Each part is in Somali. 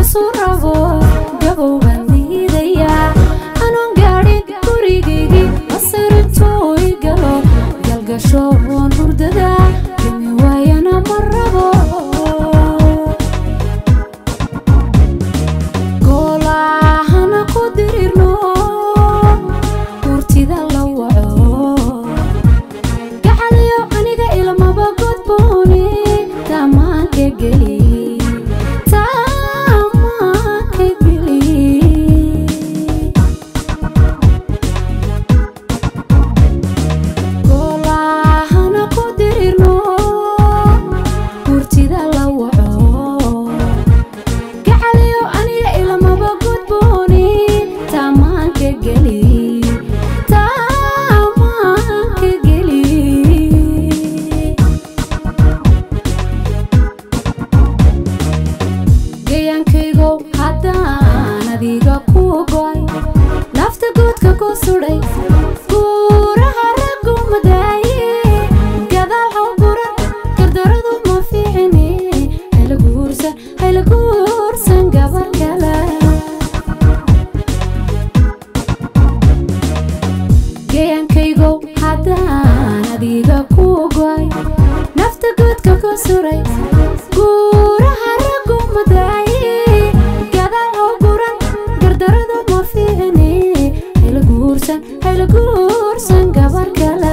toosu rabo gabow baan diidayaa anoon gaadhin gurigaygii masarintoo i galo galgasho oon hurdada gemi waayana ma rabo goolahana ku dirirno hurtida la waco gacaliyo aniga ilmaba godbooni tamaanka geli tamaanka geli goolahana ku dirirno hurtida la waco gacaliyo aniga ilmaba godbooni tamaanka geli tamaanka geli gayaankaygow haddaan adiga ku go'ay nafta guudka ku sudhay guuraha raggu madaaye gadaal haw guran gardaradu ma fiicine hayla guursan hayla guursan gabar kale gayaankaygow haddaan adiga ku go'ay nafta guudka ku suray guuraha raggu madaaye gadaal haw guran gardaradu ma fiicine hayla guursan hayla guursan gabar kale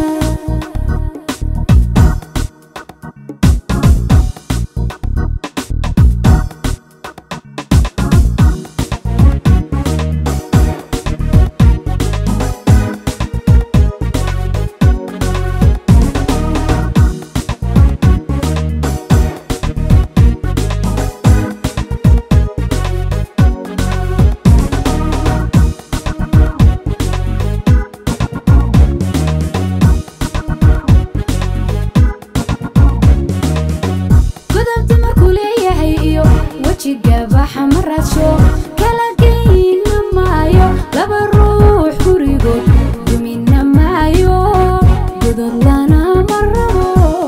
godobta markuu leeyahay iyo wejiga baxa ma raadsho kala geyna maayo laba ruux gurigood dumina maayo godod lana ma rabo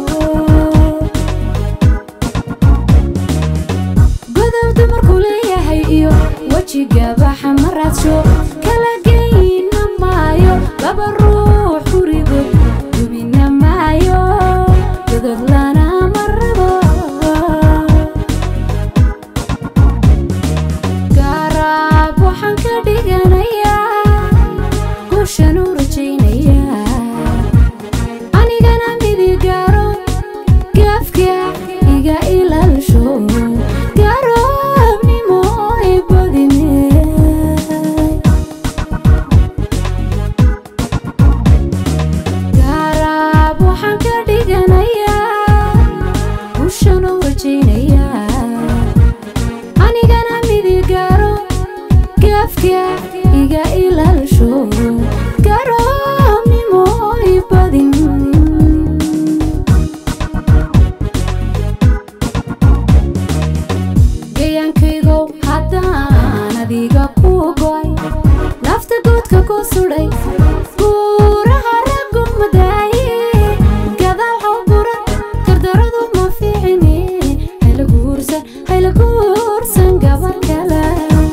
godobta markuu leeyahay iyo wejiga baxa ma raadsho kala geyna maayo laba ruux gurigood dumina maayo godod lana ma rabo gaaraab waxaan ka dhiganayaa guushan u rajaynayaa anigana midigaaro gaafka iga ilaalisho garoobnimo i badine gaaraab waxaan ka dhiganayaa guushan u rajaynayaa anigana midigaaro gaafka iga ilaalisho garoobnimo i badin gayaankaygow haddaan adiga ku go'ay nafta guudka ku sudhay guuraha raggu madaaye gadaal haw guran gardaradu ma fiicine hayla guursan hayla guursan gabar kale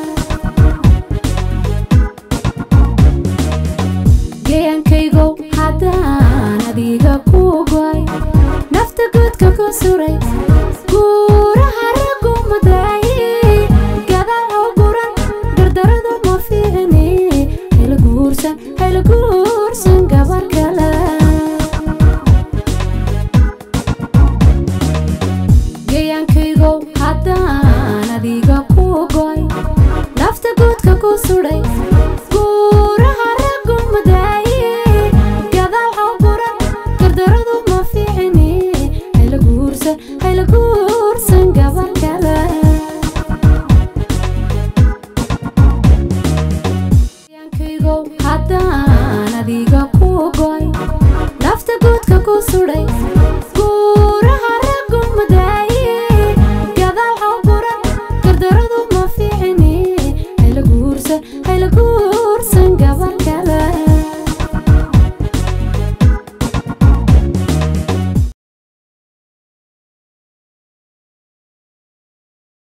gayaankaygow haddaan adiga ku go'ay nafta guudka ku suray guuraha raggu madaaye gadaal haw guran gardaradu ma fiicine hayla guursan hayla guursan gabar kale gayaankaygow haddaan adiga ku go'ay nafta guudka ku sudhay guuraha raggu madaaye gadaal haw guran gardaradu ma fiicine hayla guursan hayla guursan gabar kale gayaankaygow haddaan adiga ku go'ay nafta guudka ku sudhay guuraha raggu madaaye gadaal haw guran gardaradu ma fiicine hayla guursan hayla guursan gabar